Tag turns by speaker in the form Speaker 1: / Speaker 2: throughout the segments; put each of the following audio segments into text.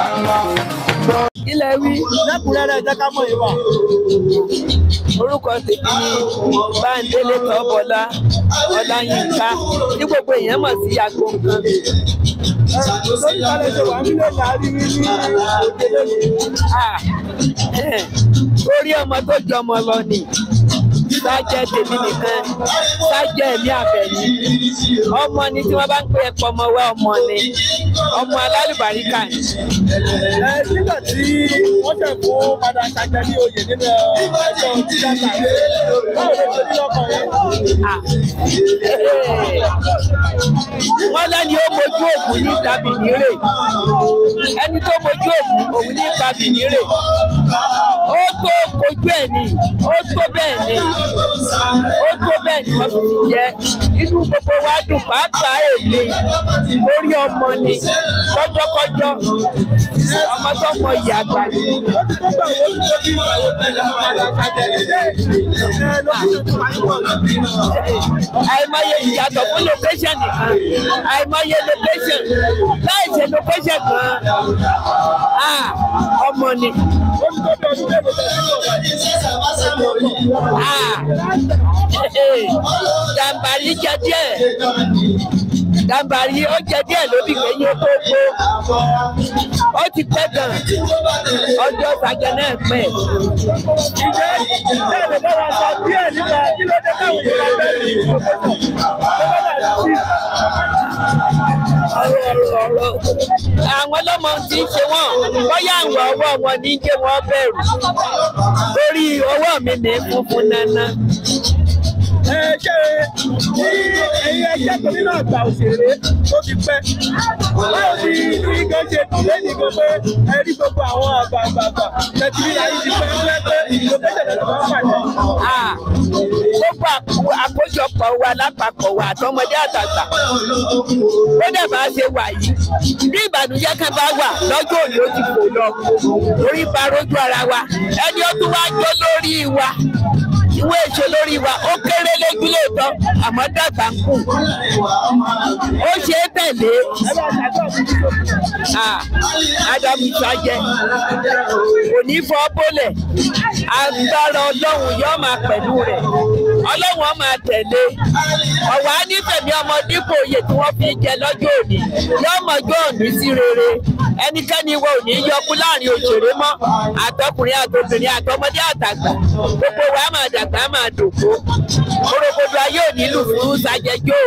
Speaker 1: ilẹ̀ wí
Speaker 2: lẹ́kùnrẹ́rẹ́ jẹ́ ká mọ̀ yìí wà.
Speaker 1: orúkọ tèmi ni báńdélé tọ́bọlá ọláyínká ní gbogbo èèyàn mọ̀ sí àgbo nǹkan.
Speaker 2: lórí kálẹ̀ ṣe wà nílé ní àríwí ní òde lónìí.
Speaker 1: Ah, orí ọmọ tó jọmọ lọ ni sájẹ tèmi nìkan sájẹ ẹmí àbẹ̀ní ọmọ ni tí wọ́n bá ń pè é pọ̀ ọmọ wẹ́ ọmọ ni ọmọ alálùbáríkà ni.
Speaker 2: ẹ nígbà tí wọ́n ṣẹ̀ fún padà ṣàjẹ́ ní oyè nínú ẹjọ́ tíátà báwo ló ṣe ní lọ́kàn yẹn.
Speaker 1: Ah, eh, wọ́n lẹ́ni ó mojú òògùn ní tàbí nírè ẹni tó mojú òògùn òun ní tàbí nírè ó tó kojú ẹ̀ ni ó tó bẹ́ẹ̀ ni ó tó bẹ́ẹ̀ ni wọ́n fi jẹ́ inú gbogbo wa dùn pàápàá èmi lórí ọmọ ni kọjọkọjọ ọmọ tó mọ ìyá àgbà ni.
Speaker 2: ó ti tó gbà wọ́n tó bí àwọn tẹ̀lé padà ṣàjẹ́ ilé ẹ lọ́kùnrin tó wà níwọ̀n.
Speaker 1: àìmọye ìyàtọ̀ fún location nìkan àìmọye location láì ṣe location kan ah, ọmọ ni.
Speaker 2: ó ti tó bí ọdún mélòó tẹ̀lé ìwọ̀n.
Speaker 1: Ah, jàǹbàrí jẹ díẹ̀ jàǹbàrí ó jẹ díẹ̀ lóbi kẹ́yìn tó gbó ó ti pẹ́ gan ọjọ́ sàgẹ̀ náà pẹ́.
Speaker 2: Ǹjẹ́ bẹ́ẹ̀ lè bá wa sọ díẹ̀ nípa kí ló dé táwọn èèyàn bá bẹ́ẹ̀ ní
Speaker 1: àwọn ọlọ́mọ tí ń ṣe wọ́n bóyá àwọn ọwọ́ wọn ní jẹ́ wọ́n bẹ̀rù lórí ọwọ́ mi ní funfun nana.
Speaker 2: ẹ ṣe ní ẹ̀yin ẹgbẹ́ tó nínú àgbà òṣèré tó ti pẹ́. Báwo ni ní gan ṣe dùn lẹ́yìn gan pé ẹ rí gbogbo àwọn àgbààgbà tẹ̀sí ní ayé ti pẹ́ pẹ́ pé ìlú méjèèjì ló máa ń pàdé.
Speaker 1: Ah, gbogbo àkó- àkójọpọ̀ wa lápapọ̀ wa àtọmọdé àtàgbà ó dẹ̀ máa ṣe wà yìí bí ìbànújẹ́ kan bá wà lọ́jọ́ òní ó ti fò lọ orí ba rojú ara wa ẹni ó tún wá jó lórí wa ìwé èso lórí wa ó kéré lójú lóòótọ́ àmọ́ dàgbà ń kù ó ṣe é tẹ̀lé
Speaker 2: Ẹ bá ṣàtọ̀ fún mi.
Speaker 1: Ah, ádámù sájẹ kò ní fọ́ bólẹ̀ agbára ọlọ́run yóò máa pẹ̀lú rẹ̀ ọlọ́run ó máa tẹ̀lé ọ̀wá nífẹ̀mí ọmọ dípò oyè tí wọ́n fi jẹ lọ́jọ́ òní yóò mọ̀jọ́ òní sí rere ẹnikẹ́ni wo ò ní yọkú láàrin òṣèré mọ́ àtọkùnrin àtobìnrin àtọmọdé àtàgbà gbogbo wa máa dàgbà máa dògbò orogodo ayé ò nílù fún sàjẹjọ́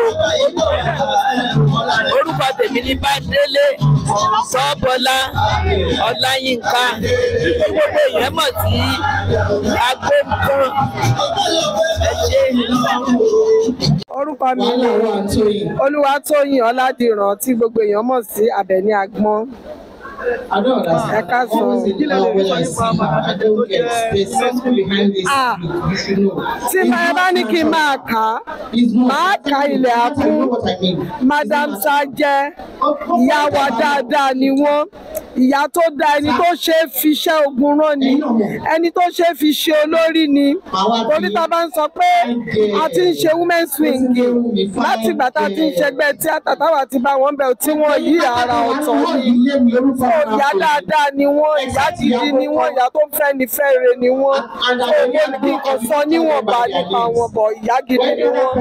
Speaker 1: o orúkọ tèmi ní bádélé sọ́bọ́lá ọláyínká gbogbo èèyàn mọ̀ sí agbóǹkan ẹ ṣe.
Speaker 3: orúkọ mi ni olúwatóyìn ọládìrán tí gbogbo èèyàn mọ̀ sí àbẹ̀ní agbọ́n
Speaker 4: I don't understand.
Speaker 3: Ẹ káàsán.
Speaker 4: Always in love when I see you. I don't get there's something behind this.
Speaker 3: Ah.
Speaker 4: You should know.
Speaker 3: tí ẹ bá ní kí n máa kà á
Speaker 4: It's more.
Speaker 3: máa ka ilẹ̀
Speaker 4: I
Speaker 3: àkú
Speaker 4: know what I mean.
Speaker 3: madam sajẹ ìyá wa dáadáa ni wọ́n ìyá tó da ẹni tó ṣe é fi iṣẹ́ ogun rán ni ẹni tó ṣe é fi ṣe olórí ni torí tá a bá ń sọ pé a ti ń ṣe women swing láti ìgbà tá a ti ń ṣẹgbẹ́ tíátà táwa ti bá wọn bẹ̀ tí wọ́n yí ara ọ̀tọ̀ ni so ìyá dáadáa ni wọ́n ìyá gidi ni wọ́n ìyá tó fẹ́ ni fẹ́re ni wọ́n so mo ní kí n kàn sọ níwọ̀nba nípa wọn bọ̀ ìyá gidi ni wọ́n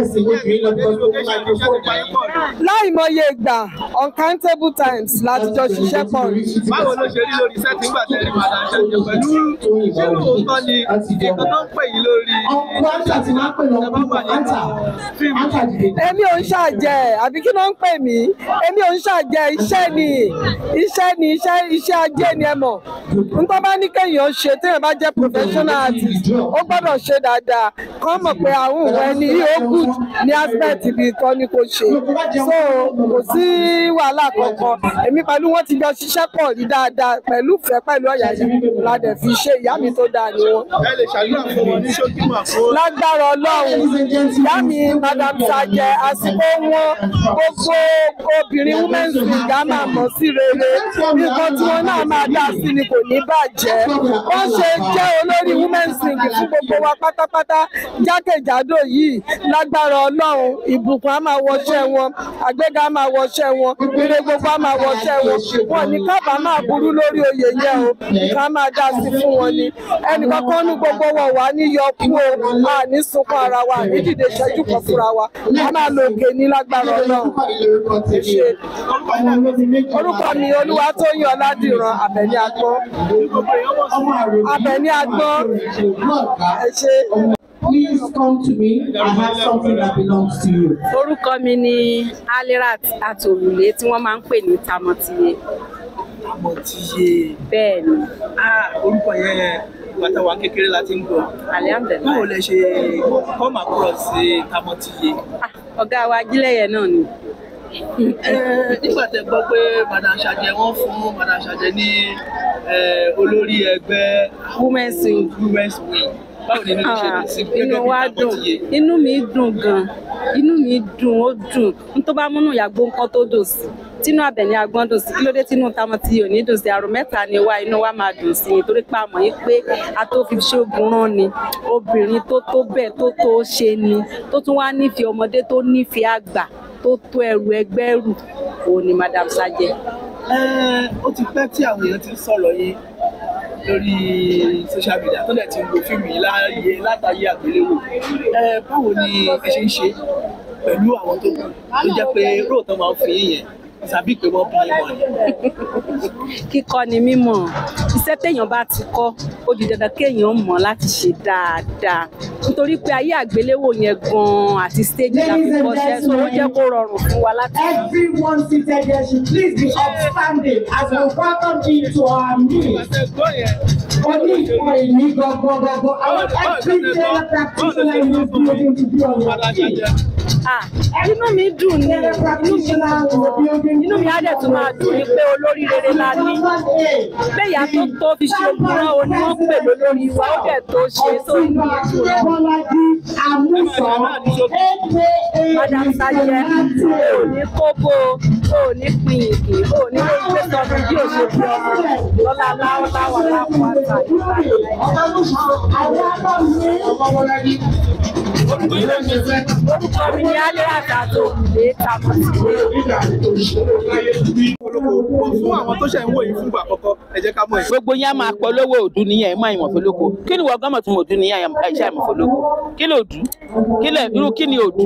Speaker 3: láìmọye ìgbà uncountable times láti jọ ṣiṣẹ́ pọ̀ rí.
Speaker 2: Báwo ló ṣe rí lórí sẹ́ẹ̀tì nígbà tẹ́ rí padà ṣẹ̀ṣẹ̀ pẹ̀lú ṣé lóòótọ́ ni nǹkan tó ń pè yín lórí
Speaker 3: èmi ò ń ṣàjẹ́ àbí kí ló ń pè mí èmi ò ń ṣàjẹ́ iṣẹ́ ni iṣẹ́ ni iṣẹ́ iṣẹ́ ajé ni ẹ mọ̀ nǹkan bá ní kéèyàn ṣe téèyàn bá jẹ́ professional artist ó gbọ́dọ̀ ṣe dáadáa kán mọ̀ pé àwọn òun ẹni yìí ó good ní aspect ibi ìtọ́ ni kò ṣe so kò sí wàhálà kankan èmi pẹ̀lú wọn ti jọ ṣiṣẹ́ pọ̀ rí dáadáa pẹ̀lú ìfẹ́ pẹ̀lú ọ̀yàyà la dẹ̀ fi ṣe ìyá mi tó dáa ni wọn
Speaker 2: ẹ lè ṣàdúrà fún wọn ní ṣókí mà fún
Speaker 3: lágbára ọlọ́run ìyá mi madam sajẹ àsìkò wọn gbogbo obìnrin women's league á máa mọ̀ sí rere nǹkan tí wọn náà máa dá sí ni kò ní bàjẹ́ wọ́n ṣe jẹ́ olórí women's league fún gbogbo wa pátápátá jákèjádò yìí lágbára ọlọ́run ìbùkún á máa wọṣẹ́ wọn àgbéga á máa wọṣẹ́ wọn ire gbogbo á máa wọṣẹ́ wọn wọn ní kábà máa burú lórí oyè yẹn o ká máa dá sí fún wọn ni ẹnìkan kan ní gbogbo wọn wà ní yọkú o a ní sunkún ara wa ní dìde ìṣẹ́jú kan fúnra wa a máa lo òkè ní lágbára ọlọ́run ṣe orúkọ mi olúwatóyìn ọládìran àbẹ̀ní agbọ́n àbẹ̀ní agbọ́n ẹ ṣe.
Speaker 5: Please come to me. I have something that belongs to you.
Speaker 6: orúkọ mi ni alirat atòrùlé tí wọ́n máa ń pè ní tamọ́tìyé
Speaker 2: àmọ́ ti yé
Speaker 6: bẹ́ẹ̀ ni
Speaker 2: ah orúkọ yẹn bàtà wa kékeré láti ń gbọ́ báwo
Speaker 6: alihamdulilayi
Speaker 2: lẹ ṣe come across sí tamọ́ ti yé.
Speaker 6: Ah, ọ̀gá wa ajílẹ̀yẹ náà ni
Speaker 2: Eh, nígbà tẹ gbọ́ pé madam Ṣàjẹ́ wọ́n fún madam Ṣàjẹ́ ní eh, olórí ẹgbẹ́
Speaker 6: women's wing
Speaker 2: women's wing báwo ni inú ti ṣe
Speaker 6: Ah,
Speaker 2: dùn sí
Speaker 6: inú
Speaker 2: gẹ́gẹ́ bí
Speaker 6: wa
Speaker 2: tamọ́
Speaker 6: dùn
Speaker 2: ti yé.
Speaker 6: inú mi dùn gan inú mi dùn ó dùn n tó bá múnú ìyàgbó nǹkan tó dùn sí tínú Àbẹ̀ní Agbọ́n dùn sí kí ló dé tínú Tamọ́tìyé ò ní dùn sí àrò mẹ́ta ni wá inú wa máa dùn sí nítorí pé a mọ̀ yín pé a tó fi ṣoògùn rán ni obìnrin tó tó bẹ́ẹ̀ tó tó ṣe ni tó tún wá nífẹ̀ẹ́ ọmọdé tó nífẹ̀ẹ́ àgbà tó tó ẹrù ẹgbẹ́ rù òun ni madam Ṣàjẹ́.
Speaker 2: Eh, ó ti pẹ́ tí àwọn èèyàn ti ń sọ̀rọ̀ yín lórí social media tó dẹ̀ ti ń wo fíìmù yìí láàyè látàyè àgbéléwò Eh, báwo ni ẹ ṣe ń ṣe pẹ̀lú àwọn tó kù tó jẹ́ pé róòtọ́ máa ń fi yín yẹn ìsàbí pé wọ́n bí yín mọ̀ ni.
Speaker 6: kíkọ́ ni mímọ̀ iṣẹ́ téèyàn bá ti kọ́ ó di dandan kéèyàn mọ̀ láti ṣe dáadáa nítorí pé ayé àgbéléwò yẹn gan-an àti stage la fi kọ́ṣẹ́ so ó jẹ́ kó rọrùn fún wa láti.
Speaker 5: Everyone seated here should please be upstanding as we welcome you to our meeting.
Speaker 2: Àṣẹ gbọ́ yẹn.
Speaker 5: Only for a new go go go go. I want every general practitioner in this building to be on your
Speaker 2: Madam
Speaker 5: feet.
Speaker 2: Ṣàjẹ́.
Speaker 6: Ah, inú mi dùn ní
Speaker 5: General
Speaker 6: inú mi
Speaker 5: practitioner in the building.
Speaker 6: inú mi á dẹ̀ tún máa dùn ní pé olórí rere la ní pé ìyá tó tó fi ṣe òkúrán o ni wọ́n ń pè lólórí wa ó dẹ̀ tó ṣe so inú mi dùn lọ.
Speaker 5: Bọ́lájí Àmúsọ,
Speaker 6: Madam Ṣàjẹ́ o ò ní kóbó o ò ní pin ìgè o ò ní lórí pé sọnù bí o ṣe fi ọmọ lọ́la láwọ́láwọ́ lápò àtàlù. orúkọ mi ni alẹ́ àtàtò òrùlé Tamọ́tìyé.
Speaker 2: fún àwọn tó ṣẹ̀ ń wò yìí fúngbà àkọ́kọ́ ẹ jẹ́ ká mọ̀ ẹ̀.
Speaker 7: gbogbo yẹn máa polówó òdu nìyẹn mọ ìmọ̀ fọlọ́kọ kí ni wọ́n gọ́mọ̀ tí mo dùn nìyẹn ẹ̀ṣẹ́ ìmọ̀ fọlọ́kọ kí ló dù kí lẹ̀ irú kí ni òdu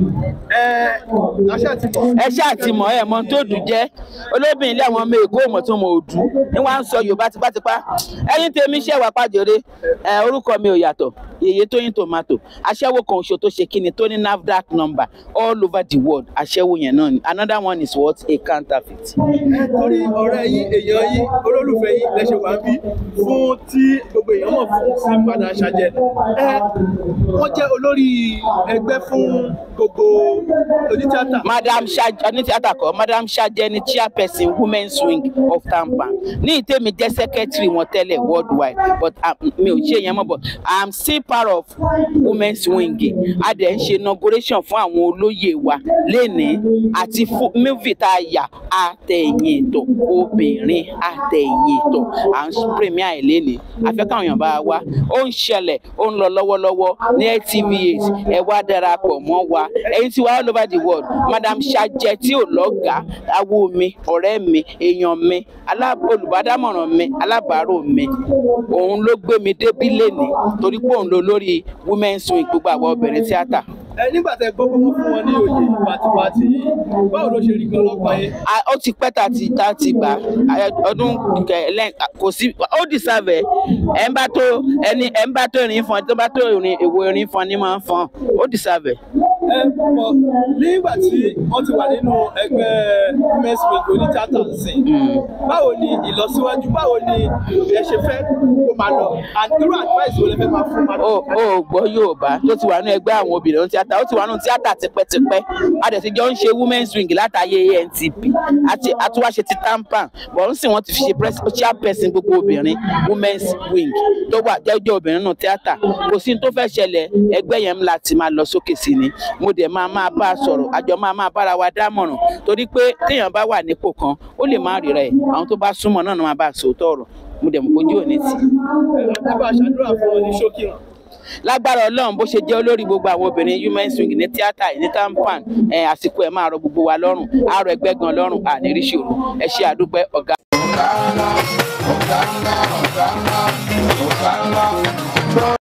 Speaker 2: ẹ aṣáà ti mọ̀.
Speaker 7: ẹ̀ṣẹ́ àti mọ̀ ẹ̀ mọ tó dù jẹ́ olóbìnrin ilé àwọn ọmọ èkó mọ̀ tó mọ òdu ni wọ́n á ń sọ yorùbá tipátipá ẹ̀yin tèmi ṣẹ̀ wá pàjọ́rẹ́ ẹ̀ orúkọ mi ò yàtọ̀ yèyé tóyìn tomato aṣẹ́wó kan oṣù tó ṣe kíni tó ní nafdac number all over the world aṣẹ́wó yẹn náà ni another one is what a counterfeit.
Speaker 2: ẹ torí ọ̀rẹ́ yín èèyàn yín olólùfẹ́ yín lẹ́sẹ̀ wá bí fún tí gbogbo èèyàn mọ̀ fún sí Madam Ṣàjẹ́ ẹ wọ́n jẹ́ olórí ẹgbẹ́ fún gbogbo onítìátà.
Speaker 7: madam Ṣàjẹ́ ní tíátà kọ madam Ṣàjẹ́ ní chairperson women's wing of tampan ní ìtẹ́mi jẹ́ secretary wọn tẹ́lẹ̀ worldwide but um, mi ò ṣe yẹn mọ́ but i'm still part of women's wing a dẹ̀ ń ṣe inauguration fún àwọn olóyè wa lénìí àti fún movie tá a yà àtẹ̀yìn ètò obìnrin àtẹ̀yìn ètò à ń premier ẹ̀ lénìí afẹ́ káwọn èèyàn bá wa ó ń ṣẹlẹ̀ ó ń lọ lọ́wọ́lọ́wọ́ ní LTV8 ẹ wá darapọ̀ mọ́ wa ẹ̀yin tí wà all over the world madam Ṣàjẹ́ tí ò lọ́gàá awo mi ọ̀rẹ́ mi èèyàn mi alá- olùbádámọ̀ràn mi alábàárò mi òun ló gbé mi débí lénìí torí pé òun ló lórí women's wing gbogbo àwọn obìnrin tíátà
Speaker 2: ẹ nígbà tẹ gbọ́ pé wọ́n fún wọn ní oyè pàtìpàtì yìí báwo ló ṣe rí gan lọ́kàn yín.
Speaker 7: a- ó ti pẹ́ tá a ti tá a ti gbà á, ọdún kẹlẹ́ kò sí ó deserve ẹ̀ ẹ̀ ń bá tó ẹni ẹ̀ ń bá tó ìrìn fún ẹ tó bá tó ìrìn èwo ìrìn fún ni máa ń fún ó deserve ẹ̀.
Speaker 2: ẹ pọ̀ nígbà tí wọ́n ti wà nínú ẹgbẹ́ women's wing onítìátà sí báwo ni ìlọsíwájú báwo ni ẹ ṣe fẹ́ kó máa lọ and irú advice wo lẹ fẹ́ máa fún Madam
Speaker 7: ó ó gbọ́ Yorùbá tó ti wà nínú ẹgbẹ́ àwọn obìnrin tíátà ó ti wà nínú tíátà tipẹ́tipẹ́ a dẹ̀ ti jọ ń ṣe women's wing látàyè ANTP àti àtúwáṣe ti tampan bọ̀ ń sìn wọ́n ti fi ṣe pres- chairperson gbogbo obìnrin women's wing tó wà jẹ́jọ́ obìnrin nínú tíátà kò sí ní tó fẹ́ ṣẹlẹ̀ ẹgbẹ́ yẹn ńlá ti máa lọ sókè sí ni mo dẹ̀ máa máa bá a sọ̀rọ̀ àjọ máa máa bára wa dámọ̀ràn torí pé téèyàn bá wà nípò kan ó lè má ríra ẹ̀ àwọn tó bá súnmọ́ náà ni wọ́n máa bá a sòótọ́ ọ̀rọ̀ mo dẹ̀ mọ̀ kójú òní tì í.
Speaker 2: ẹ bá ṣàdúrà fún wọn ní ṣókí hàn.
Speaker 7: lágbára ọlọ́run bó ṣe jẹ́ olórí gbogbo àwọn obìnrin human swing ní tíátà ní tampan ẹ̀, àsìkò ẹ̀ máa rọ gbogbo wa lọ́rùn àárọ̀ ẹgbẹ́ gan lọ́rùn àníríṣòro ẹ ṣe àdúpẹ́ ọ̀gá.
Speaker 8: Ọ̀gá ńlá, ọ̀gá ńlá, ọ̀gá ńlá, ọ̀gá ńlá.